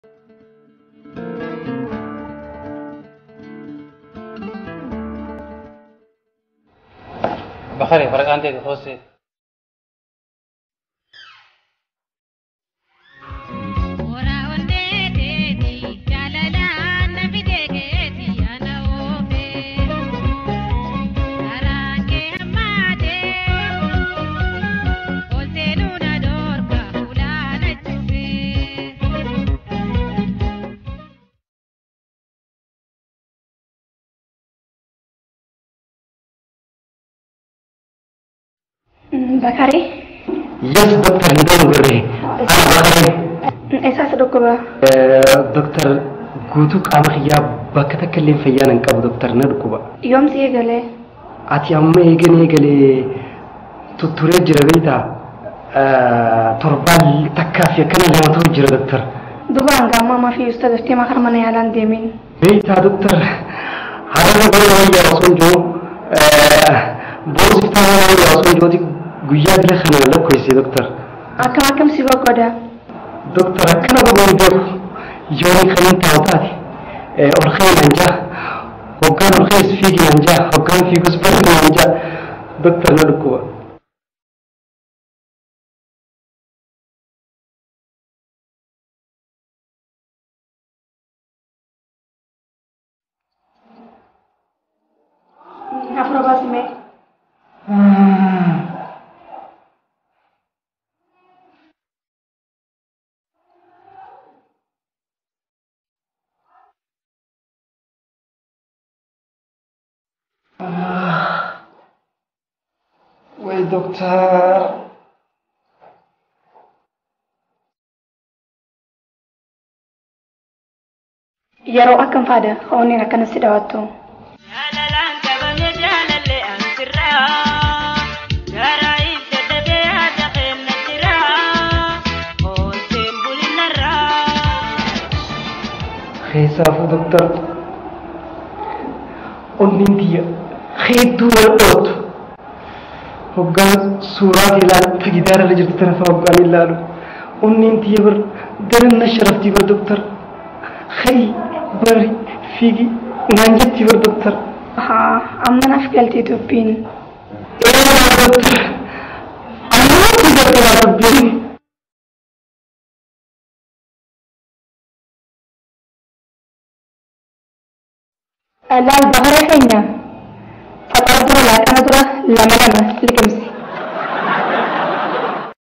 Bakari, waraqaan ta'e hoosee. Bakari, Yes, doktor Ndong Birre. Ana Bakari. eessaas dhukkuba? Doktor guutuu qaama kiyyaa bakka takka illee fayyaan hin qabu doktor na dhukkuba. Yoomsi eegalee? Ati amma eegan eegalee tutturee jira beektaa torbaan takkaa fi akkana lama ta'u jira doktor. Duba hanga ammaa ammaa fi usta daftee makar mana yaalaan deemin. Beektaa doktor haala gola wayyaa osoo hin jiru boosiftaa mana wayyaa osoo hin jiruuti guyyaa bila kana lakkoofse doktor. Akkam akkam si boggoda? Doktor akkana godhuun beeku yoon kan taa'u taate ol keenan jaa hoggaan ol kees fiiginan jaa hoggaan fiigus barrinan jaa doktor na dhukkuba. Afura baasime. Way doktor. Yeroo akkam faada onneen akkanas si dhaawattu. Keessaafuu doktor onneen tiyya hedduu wal dhoottu. Hoggaan suuraa ilaalu ta gidaararra jirtu tana fa'a hoggaan ilaalu onneen tiyya bar daran na sharaftii bar doktor. Hayi bari fiigi naan jettii bar doktor. Haa, amma naaf galtee dubbiin. Eeyaa doktor. Amma kun doktora dubbiin. Laal bakaree keenya. Faxaa dura laaqana dura lama lama liqimsi.